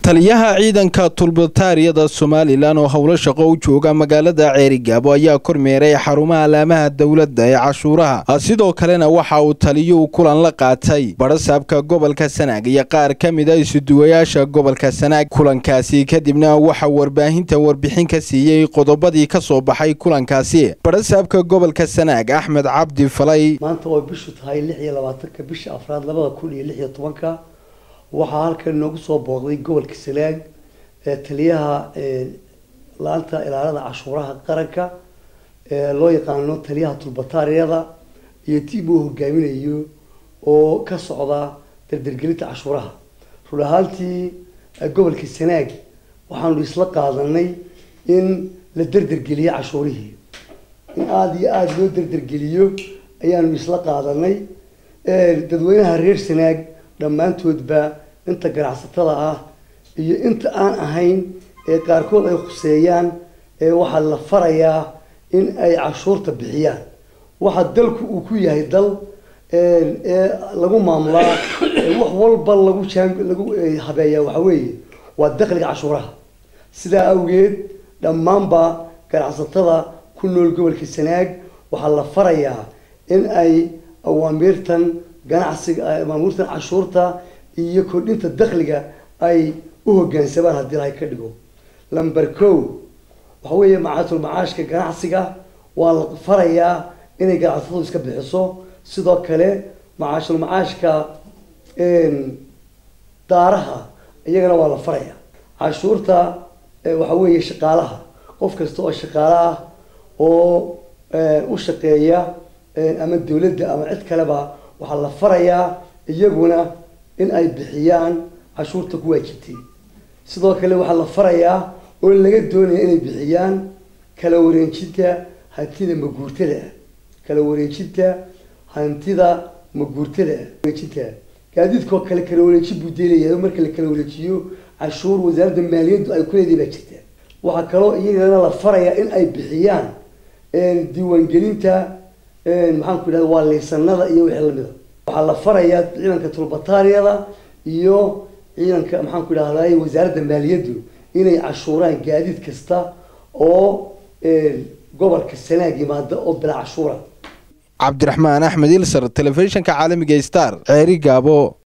taliyaha ciidanka tulbataariyada somalilan oo howlo shaqo u jooga magaalada ceerigaabo ayaa kormeeray xarumaha alaamaha dowladda ee cashuuraha sidoo kalena waxa uu taliyuhu kulan la qaatay badhasaabka gobolka sanaag iyo qaar ka mid a isuduwayaasha gobolka sanaag kulankaasi kadibna waxaa warbaahinta warbixin ka siiyey qodobadii ka soo baxay kulankaasi badhasaabka gobolka sanaag axmed cabdi falay maanta oo bishu tahay lix iyo labaatanka bisha afraad labada kun iyo lix iyo tobanka waxaa halkan noogu soo booqday gobolka sanaag ee taliyaha la-anta ilaalada cashuuraha qaranka ee loo yaqaano taliyaha tulbataariyada iyo tiim uu hogaaminayo oo ka socda dardargelinta cashuuraha run ahaantii gobolka sanaag waxaanu isla qaadanay in la dardargeliyo cashuurihii in aada iyo aada loo dardargeliyo ayaanu isla qaadanay dadweynaha reer sanaag dhammaantoodba inta ganacsatada ah iyo inta aan ahayn ee qaarkood ay khuseeyaan ee waxaa la farayaa in ay cashuurta bixiyaan waxa dalku uu ku yahay dal ee lagu maamulaa wax walba lagu jaan lagu habeeyaa waxa weeye waa dakhliga cashuuraha sidaa awgeed dhammaanba ganacsatada ku nool gobolka sanaag waxaa la farayaa in ay awaamiirtan ganacsiga maamuurtan cashuurta iyo kordhinta dakhliga ay u hoggaansamaan haddii ilahay ka dhigo lamber co waxa weeye macaatul macaashka ganacsiga waa la farayaa inay ganacsatadu iska bixiso sidoo kale macaashul macaashka daaraha iyagana waa la farayaa cashuurta waxa weeye shaqaalaha qof kasta oo shaqaale ah oo u shaqeeya ama dawladda ama cid kaleba waxaa la farayaa iyaguna in ay bixiyaan cashuurta ku waajibtay sidoo kale waxaa la farayaa oo laga doonaya inay bixiyaan kala wareejinta hantida maguurtada ah kala wareejinta hantida maguurtada ah wareejinta gaadiidkoo kale kala wareejin buu deelayahay marka la kala wareejiyo cashuur wasaaradda maaliyaddu ay ku leedahay baa jirta waxaa kaloo iyagana la farayaa in ay bixiyaan diiwaangelinta maxaan ku idhahda waa liisanada iyo wixii lamida waxaa la farayaa ciidanka tulbataariyada iyo ciidanka maxaan ku idhahday wasaaradda maaliyaddu inay cashuuraan gaadiid kasta oo gobolka sanaag yimaada oo bilaa cashuura cabdiraxmaan axmed ilsar telefishinka caalamiga star ceeri gaabo